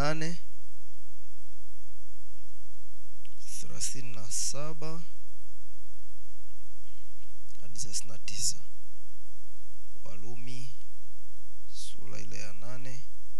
nane thelathini na saba hadi thelathini na tisa walumi sura ile ya nane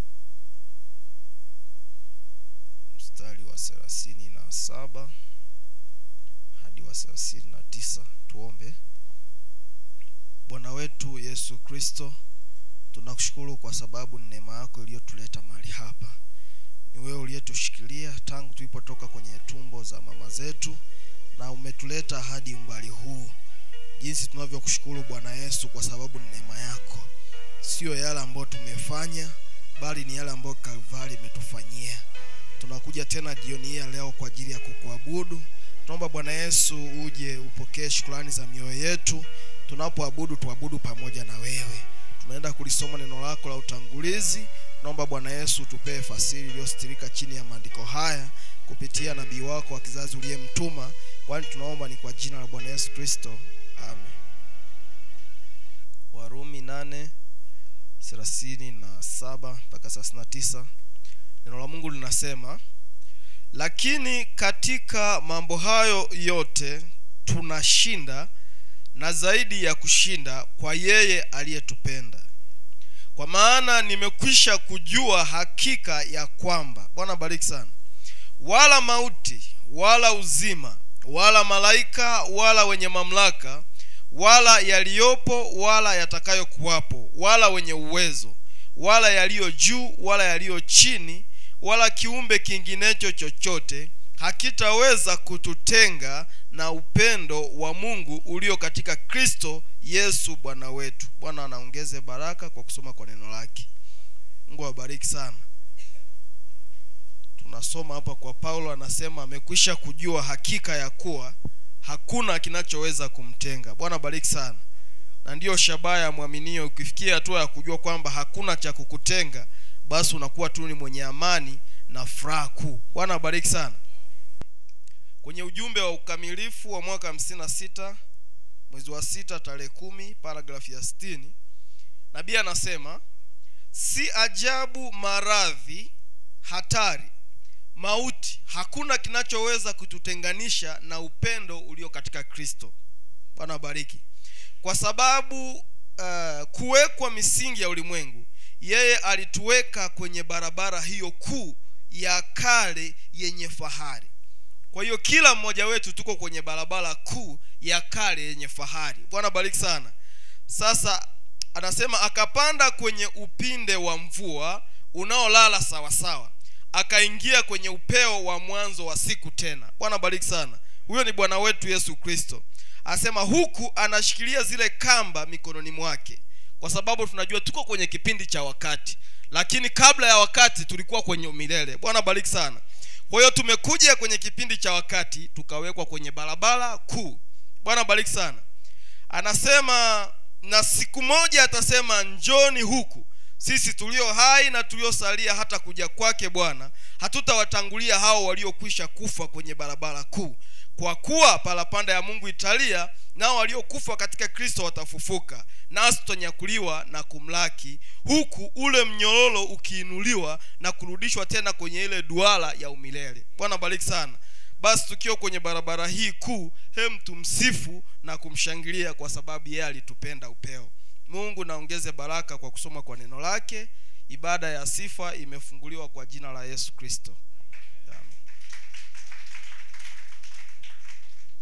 mstari wa thelathini na saba hadi wa thelathini na tisa tuombe bwana wetu yesu kristo tunakushukuru kwa sababu ni neema yako iliyotuleta mahali hapa ni wewe uliyetushikilia tangu tulipotoka kwenye tumbo za mama zetu na umetuleta hadi umbali huu jinsi tunavyokushukuru bwana yesu kwa sababu ni neema yako sio yale ambayo tumefanya bali ni yale ambayo kalvari imetufanyia tunakuja tena jioni hii ya leo kwa ajili ya kukuabudu tunaomba bwana yesu uje upokee shukrani za mioyo yetu tunapoabudu tuabudu pamoja na wewe tunaenda kulisoma neno lako la utangulizi naomba bwana yesu tupee fasiri iliyostirika chini ya maandiko haya kupitia nabii wako wa kizazi uliyemtuma kwani tunaomba ni kwa jina la bwana yesu kristo amen warumi nane thelathini na saba mpaka thelathini na tisa neno la mungu linasema lakini katika mambo hayo yote tunashinda na zaidi ya kushinda kwa yeye aliyetupenda kwa maana nimekwisha kujua hakika ya kwamba bwana bariki sana wala mauti wala uzima wala malaika wala wenye mamlaka wala yaliyopo wala yatakayokuwapo wala wenye uwezo wala yaliyo juu wala yaliyo chini wala kiumbe kinginecho chochote hakitaweza kututenga na upendo wa mungu ulio katika kristo yesu bwana wetu bwana anaongeze baraka kwa kusoma kwa neno lake mungu awabariki sana tunasoma hapa kwa paulo anasema amekwisha kujua hakika ya kuwa hakuna kinachoweza kumtenga bwana bariki sana na ndiyo shabaha ya mwaminio ukifikia hatua ya kujua kwamba hakuna cha kukutenga basi unakuwa tu ni mwenye amani na furaha kuu bwana abariki sana kwenye ujumbe wa ukamilifu wa mwaka hamsini na sita mwezi wa sita tarehe kumi paragrafu ya sitini nabii anasema si ajabu maradhi hatari mauti hakuna kinachoweza kututenganisha na upendo ulio katika kristo bwana abariki kwa sababu uh, kuwekwa misingi ya ulimwengu yeye alituweka kwenye barabara hiyo kuu ya kale yenye fahari kwa hiyo kila mmoja wetu tuko kwenye barabara kuu ya kale yenye fahari bwana bariki sana sasa anasema akapanda kwenye upinde wa mvua unaolala sawasawa akaingia kwenye upeo wa mwanzo wa siku tena bwana bariki sana huyo ni bwana wetu yesu kristo asema huku anashikilia zile kamba mikononi mwake kwa sababu tunajua tuko kwenye kipindi cha wakati lakini kabla ya wakati tulikuwa kwenye milele bwana bariki sana kwa hiyo tumekuja kwenye kipindi cha wakati tukawekwa kwenye barabara kuu bwana bariki sana anasema na siku moja atasema njoni huku sisi tulio hai na tuliosalia hata kuja kwake bwana hatutawatangulia hao waliokwisha kufa kwenye barabara kuu kwa kuwa parapanda ya mungu italia nao waliokufa katika kristo watafufuka nasi tutanyakuliwa na kumlaki huku ule mnyororo ukiinuliwa na kurudishwa tena kwenye ile duara ya umilele bwana bariki sana basi tukiwa kwenye barabara hii kuu hem tumsifu na kumshangilia kwa sababu yeye alitupenda upeo mungu naongeze baraka kwa kusoma kwa neno lake ibada ya sifa imefunguliwa kwa jina la yesu kristo Amen.